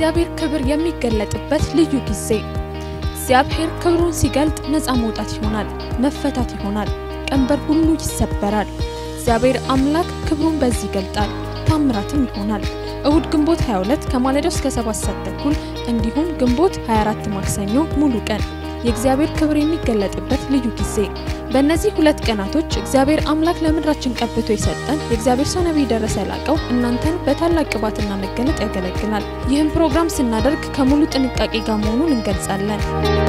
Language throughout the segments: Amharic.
የእግዚአብሔር ክብር የሚገለጥበት ልዩ ጊዜ። እግዚአብሔር ክብሩን ሲገልጥ ነፃ መውጣት ይሆናል፣ መፈታት ይሆናል፣ ቀንበር ሁሉ ይሰበራል። እግዚአብሔር አምላክ ክብሩን በዚህ ይገልጣል፣ ታምራትም ይሆናል። እሁድ ግንቦት 22 ከማለዳው እስከ 7 ሰዓት ተኩል እንዲሁም ግንቦት 24 ማክሰኞ ሙሉ ቀን የእግዚአብሔር ክብር የሚገለጥበት ልዩ ጊዜ። በእነዚህ ሁለት ቀናቶች እግዚአብሔር አምላክ ለምድራችን ቀብቶ የሰጠን የእግዚአብሔር ሰው ነቢይ ደረሰ ላቀው እናንተን በታላቅ ቅባትና መገለጥ ያገለግላል። ይህም ፕሮግራም ስናደርግ ከሙሉ ጥንቃቄ ጋር መሆኑን እንገልጻለን።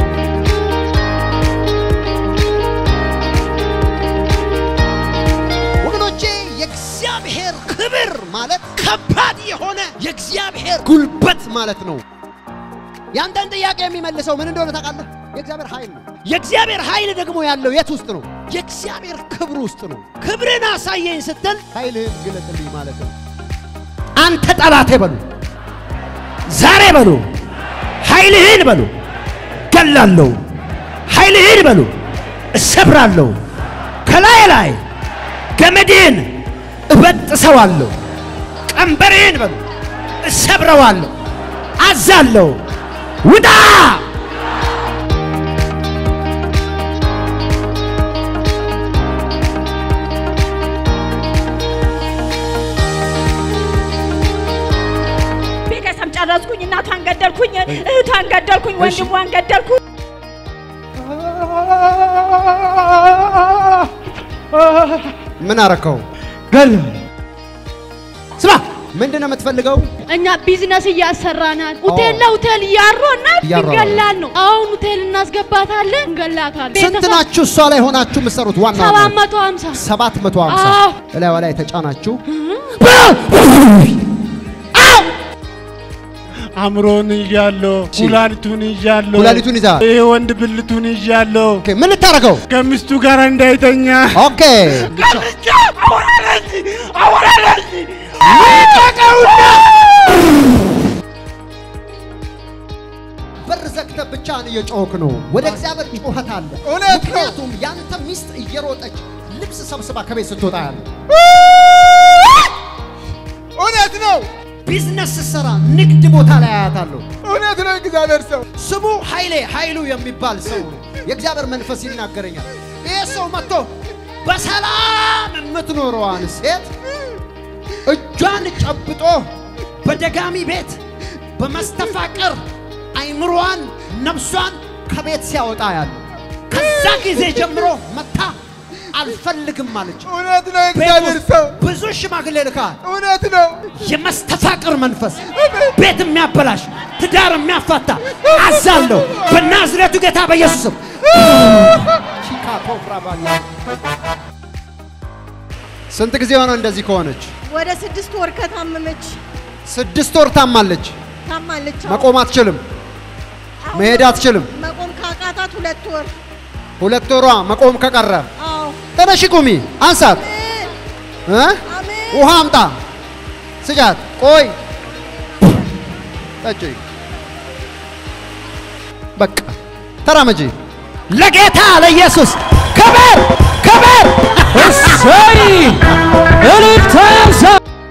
ወገኖቼ የእግዚአብሔር ክብር ማለት ከባድ የሆነ የእግዚአብሔር ጉልበት ማለት ነው። ያንተን ጥያቄ የሚመልሰው ምን እንደሆነ ታውቃለህ? የእግዚአብሔር ኃይል ነው። የእግዚአብሔር ኃይል ደግሞ ያለው የት ውስጥ ነው? የእግዚአብሔር ክብር ውስጥ ነው። ክብርን አሳየኝ ስትል ኃይልህን ግለጥልኝ ማለት ነው። አንተ ጠላቴ በሉ፣ ዛሬ በሉ፣ ኃይልህን በሉ፣ ገላለሁ፣ ኃይልህን በሉ፣ እሰብራለሁ፣ ከላይ ላይ ገመድህን እበጥሰዋለሁ፣ ቀንበርህን በሉ እሰብረዋለሁ፣ አዛለሁ፣ ውጣ ቤተሰብ ጨረስኩኝ። እናቷን ገደልኩኝ፣ እህቷን ገደልኩኝ፣ ወንድሟን ገደልኩኝ። ምን አረከው? ገል ስማ፣ ምንድን ነው የምትፈልገው? እኛ ቢዝነስ እያሰራናል። ሆቴል ለሆቴል እያሮናል እያሯሯ- እንገላል ነው። አሁን ሆቴል እናስገባታለን፣ እንገላታለን። ስንት ናችሁ እሷ ላይ ሆናችሁ የምትሰሩት? ዋና ሰባት መቶ ሀምሳ ሰባት መቶ ሀምሳ አዎ። እላይዋ ላይ ተጫናችሁ። አእምሮን ይዣለሁ፣ ኩላሊቱን ይዣለሁ፣ ኩላሊቱን ይዛ ይሄ ወንድ ብልቱን ይዣለሁ። ኦኬ፣ ምን ልታደርገው? ከሚስቱ ጋር እንዳይተኛ ኦኬ፣ በር ዘግተህ ብቻህን እየጮህክ ነው። ወደ እግዚአብሔር ጩኸት አለ። ምክንያቱም ያንተ ሚስት እየሮጠች ልብስ ሰብስባ ከቤት ስትወጣ ያለ እውነት ነው፣ ቢዝነስ ስትሰራ ንግድ ቦታ ላይ አያታለሁ። እውነት ነው። እግዚአብሔር ሰው ስሙ ኃይሌ ኃይሉ የሚባል ሰው ነው። የእግዚአብሔር መንፈስ ይናገረኛል። ይህ ሰው መጥቶ በሰላም የምትኖረዋን ሴት እጇን ጨብጦ በደጋሚ ቤት በመስተፋቅር አይምሮዋን ነፍሷን ከቤት ሲያወጣ ያለ ከዛ ጊዜ ጀምሮ መታ አልፈልግም አለች። እውነት ነው። ቤት እግዚአብሔር ውስጥ ሰው ብዙ ሽማግሌ ልካል። እውነት ነው። የመስተፋቅር መንፈስ ቤት የሚያበላሽ ትዳር የሚያፋታ አዛለሁ በናዝሬቱ ጌታ በኢየሱስም ስንት ጊዜ ሆነው እንደዚህ ከሆነች? ወደ ስድስት ወር ከታመመች ስድስት ወር ታማለች። ታማለች። አዎ። መቆም አትችልም፣ አሁን መሄድ አትችልም። መቆም ካቃታት ሁለት ወር። ሁለት ወሯ መቆም ከቀረ አዎ። ተነሺ ቁሚ፣ አንሳት፣ እ? አሜን። ውሃ አምጣ፣ ስጫት። ቆይ ጠጪ፣ በቃ ተራመጂ። ለጌታ ለኢየሱስ ክብር ክብር! እሰይ እልልታ ያንሳ።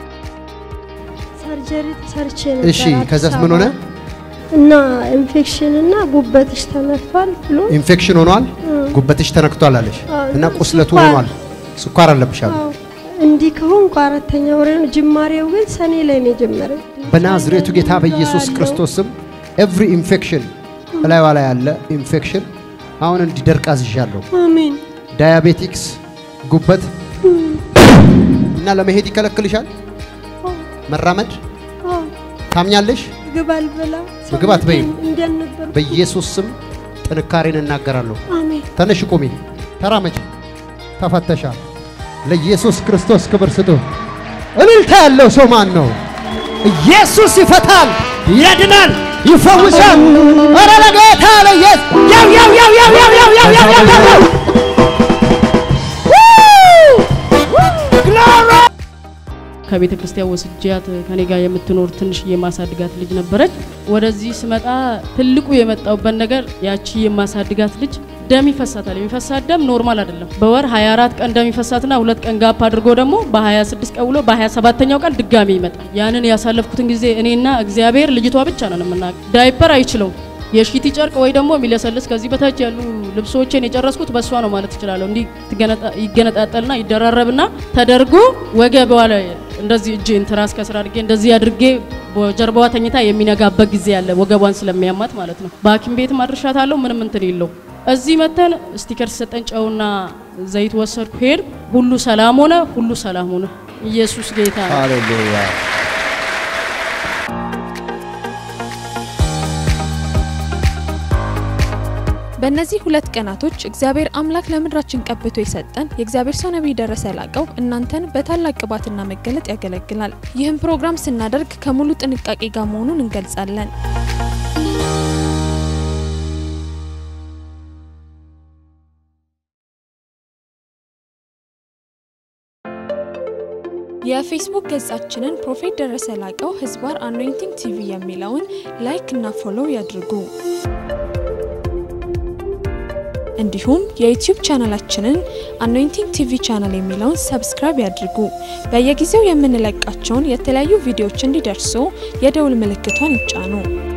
ሰርጀሪ ተሰርቼ ነበር። እሺ፣ ከዛስ ምን ሆነ? እና ኢንፌክሽን እና ጉበትሽ ተነክቷል ብሎ ኢንፌክሽን ሆኗል፣ ጉበትሽ ተነክቷል አለሽ አዎ፣ እና ቁስለቱ ስኳር። ሆኗል። ስኳር አለብሽ አሉ። አዎ፣ እንዲህ ከሆንኩ አራተኛ ወሬ ነው። ጅማሬው ግን ሰኔ ላይ ነው የጀመረው። በናዝሬቱ ጌታ በኢየሱስ አለው። ክርስቶስ ስም ኤቭሪ ኢንፌክሽን እላይዋ ላይ ያለ ኢንፌክሽን አሁን እንዲደርቅ አዝዣለሁ። አሜን። ዳያቤቲክስ፣ ጉበት እና ለመሄድ ይከለክልሻል። መራመድ አዎ፣ ታምኛለሽ። ምግብ አልበላ ምግብ አትበይም። እንደነበር በኢየሱስ ስም ጥንካሬን እናገራለሁ። አሜን። ተነሽ ቁሚ፣ ተራመጂ፣ ተፈተሻል። ለኢየሱስ ክርስቶስ ክብር ስጡ። እልልታ ያለው ሰው ማን ነው? ኢየሱስ ይፈታል፣ ያድናል፣ ይፈውሳል። ኧረ ለጌታ ለኢየሱስ ያው ያው ያው ያው ያው ያው ያው ያው ያው ያው ያው ግሎሪ ከቤተ ክርስቲያን ወስጃት ከኔ ጋር የምትኖር ትንሽ የማሳድጋት ልጅ ነበረች። ወደዚህ ስመጣ ትልቁ የመጣውበት ነገር ያቺ የማሳድጋት ልጅ ደም ይፈሳታል። የሚፈሳት ደም ኖርማል አይደለም። በወር 24 ቀን ደም ይፈሳትና ሁለት ቀን ጋፕ አድርጎ ደግሞ በ26 ቀን ውሎ በ27ኛው ቀን ድጋሚ ይመጣል። ያንን ያሳለፍኩትን ጊዜ እኔና እግዚአብሔር ልጅቷ ብቻ ነን የምናውቅ። ዳይፐር አይችለውም የሺቲ ጨርቅ ወይ ደግሞ የሚለሰልስ ከዚህ በታች ያሉ ልብሶችን የጨረስኩት በእሷ ነው ማለት እችላለሁ። እንዲህ ትገነጣ- ይገነጣጠልና ይደራረብና ተደርጎ ወገቧ ላይ እንደዚህ እጄን ትራስ ከስር አድርጌ እንደዚህ አድርጌ በጀርባዋ ተኝታ የሚነጋበት ጊዜ አለ፣ ወገቧን ስለሚያማት ማለት ነው። በሐኪም ቤት አድርሻታለሁ። ምንም እንትን የለው። እዚህ መተን ስቲከር ሲሰጠን ጨውና ዘይት ወሰድኩ፣ ሄድ ሁሉ ሰላም ሆነ፣ ሁሉ ሰላም ሆነ። ኢየሱስ ጌታ ነው። ሃሌሉያ በእነዚህ ሁለት ቀናቶች እግዚአብሔር አምላክ ለምድራችን ቀብቶ የሰጠን የእግዚአብሔር ሰው ነቢይ ደረሰ ላቀው እናንተን በታላቅ ቅባትና መገለጥ ያገለግላል። ይህም ፕሮግራም ስናደርግ ከሙሉ ጥንቃቄ ጋር መሆኑን እንገልጻለን። የፌስቡክ ገጻችንን ፕሮፌት ደረሰ ላቀው ህዝባር አኖይንቲንግ ቲቪ የሚለውን ላይክ እና ፎሎው ያድርጉ። እንዲሁም የዩቲዩብ ቻናላችንን አኖይንቲንግ ቲቪ ቻናል የሚለውን ሰብስክራይብ ያድርጉ። በየጊዜው የምንለቃቸውን የተለያዩ ቪዲዮዎች እንዲደርሱ የደውል ምልክቷን ይጫኑ።